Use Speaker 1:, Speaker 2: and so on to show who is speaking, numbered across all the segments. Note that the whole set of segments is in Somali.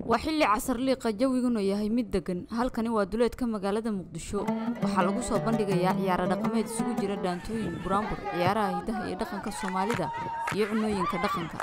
Speaker 1: waa xilli casarliiqa jawiguna yahay mid degan halkani waa duleedka magaalada muqdisho waxaa lagu soo bandhigayaa ciyaaro dhaqameed isugu jira dhaantooyin buraanbur ciyaaraha hidaha iyo dhaqanka soomaalida iyo cunooyinka dhaqanka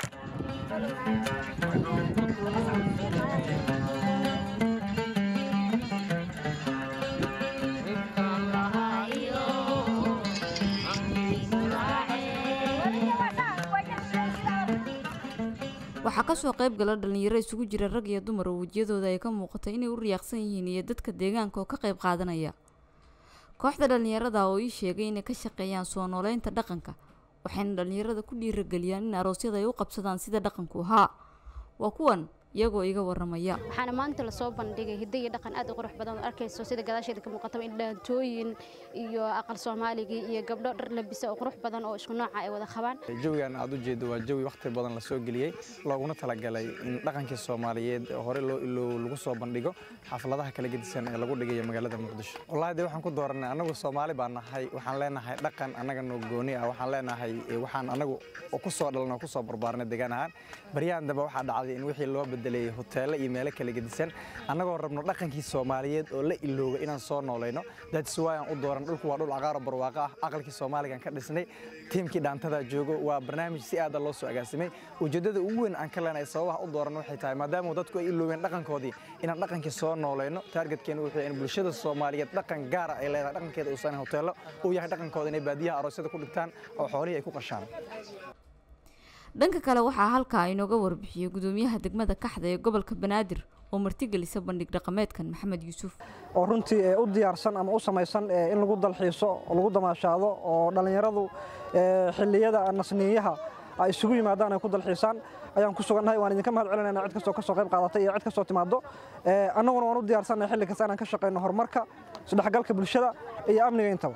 Speaker 1: waxaa kasoo qayb gala dhalinyaro isugu jira rag iyo dumar oo wejiyadooda ay ka muuqata inay u riyaaqsan yihiin iyo dadka deegaanka oo ka qayb qaadanaya kooxda dhalinyarada oo ii sheegay inay ka shaqeeyaan soo nooleynta dhaqanka waxayna dhalinyarada ku dhiirageliyaan in aroosyada ay u qabsadaan sida dhaqanku ahaa waa kuwan iyagoo iga waramaya
Speaker 2: waxaana maanta lasoo bandhigay hidda iyo dhaqan aad u qurux badan oo arkayso sida gadaasheeda ka muuqataba in dhaantooyin iyo aqal soomaaligii iyo gabdho dhar labisa oo qurux badan oo isku nooca ay wada qabaan
Speaker 3: jawigan aad u jeedo waa jawi wakhti badan lasoo geliyey looguna talagalay in dhaqankii soomaaliyeed hore loo iloow lagu soo bandhigo xafladaha kala gedisan ee lagu dhigayo magaalada muqdisho wallaahi dee waxaan ku dooranay annagu soomaali baan nahay waxaan leenahay dhaqan annaga noo gooni ah waxaan leenahay waxaan annagu ku soo dhalanoo ku soo barbaarnay degaan ahaan baryahan dambe waxaa dhacday in wixii loo bedelay hoteelo iyo meelo kala gedisan annagoo rabno dhaqankii soomaaliyeed oo la ilooga inaan soo noolayno that's why aan u dooran dhulku waa dhul cagaaro barwaaqo ah aqalkii soomaaligan ka dhisnay tiimkii dhaantada joogo waa barnaamij si aada loo soo agaasimay ujeeddada ugu weyn aan ka leenahay sababaha u dooran waxay tahay maadaama dadku ay iloobeen dhaqankoodii inaan dhaqankii soo noolayno taargetkeena wuxuu in bulshada soomaaliyeed dhaqan gaara ay leedahay dhaqankeeda uusan hoteelo uu yahay dhaqankooda inay baadiyaha aroosyada ku dhigtaan oo xoolihii ay ku qashaan
Speaker 1: dhanka kale waxaa halkaa inooga warbixiyey gudoomiyaha degmada kaxda ee gobolka banaadir oo martigelisa bandhig dhaqameedkan maxamed yuusuf
Speaker 4: oo runtii u diyaarsan ama u samaysan in lagu dalxiiso oo lagu damaashaado oo dhallinyaradu xilliyada nasniyaha ay isugu yimaadaan ay ku dalxiisaan ayaan ku sugannahay waan idinka mahad celinayna cid kastoo kasoo qayb qaadatay iyo cid kastoo timaado annaguna waan u diyaarsannahay xilli kasta inaan ka shaqayno horumarka isdhexgalka bulshada iyo amniga intaba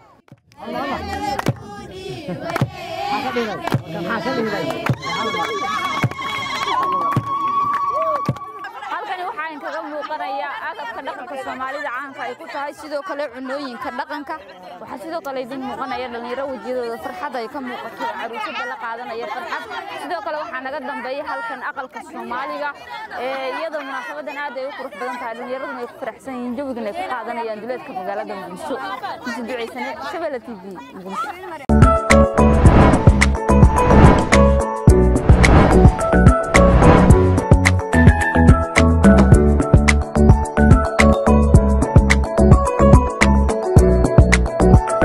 Speaker 1: halkani waxaa inkaga muuqanaya agabka dhaqanka soomaalida caanka ay ku tahay sidoo kale cunooyinka dhaqanka waxaa sidoo kale idin muuqanaya dhalinyaro wejiyadooda farxad ay ka muuqato caruusada la qaadanaya farxad sidoo kale waxaa naga dambeeya halkan aqalka soomaaliga iyadoo munaasabadan aad ay u qurux badan tahay dhalinyaraduna ay ku faraxsan yihiin jawigan ay ka qaadanayaan duleedka magaalada muqdisho misi ducaysane shabela t v muqdisho